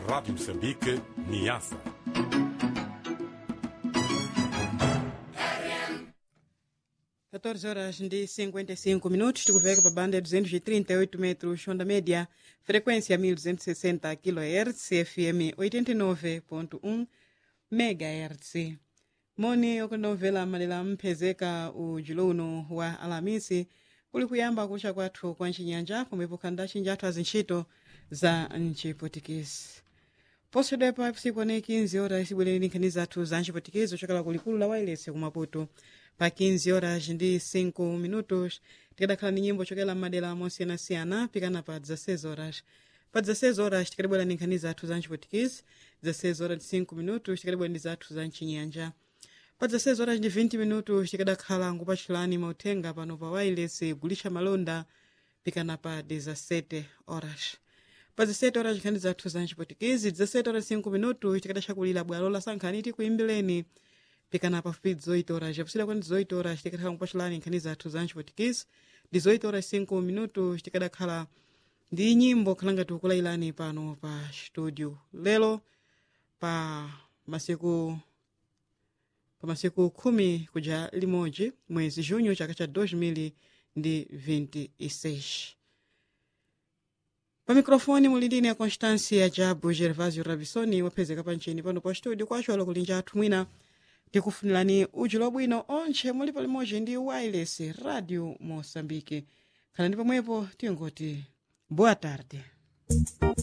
Rádio Moçambique, Niassa. Quatorze horas de 55 minutos, tikuveka pa banda ya 238 metros, onda média, frequência 1260 kHz, FM 89.1 MHz. moni okondomvera malela mphezeka ujulo uno wa alamisi kuli kuyamba kucha kwathu kwa ncinyanja pomwepo khanda cinji athu azintchito za mciputikisi poswedwepa psiku 15 horas ibwereni nkhani zathu za mciputikisi ochokera kulikulu la wailesi ku maputo pa 15 horas ndi 5 minutos tikadakhala ni nyimbo chokera m'madera mosiyanasiyana pikana pa 16 horas pa 16 horas tikadabwera ni nkhani zathu za mciputikisi 16 horas ndi 5 minutos tikadabwera ndi zathu za mcinyanja pa 16 horas ndi 20 minutos tikadakhala nkupachulani mauthenga pano pa wireless gulisha malonda pikana pa 17 horas pa 17 horas nkhani zathu za mciputikisi 17 horas 5 minutos tikadachakulira bwalo la sankhani tikuimbireni pikana pafupi 18 horas yakusira kwani 18 horas tikadakhala nkupachulani nkhani zathu za mciputikisi 18 horas 5 minutos tikadakhala ndi nyimbo khalanga tikukulailani pano pa studio lero pa masiku pa masiku khumi kuja limodzi mwezi junho chaka cha 2026 pa mikrofoni muli ndine ya constância jabu gervasio rabisoni waphezeka panchini pano pa studio kwacho alo kulinja athu mwina tikufunirani ujulo bwino onche mulipo limodzi ndi wireless radio moçambique khala ndi pomwepo tingoti boa tarde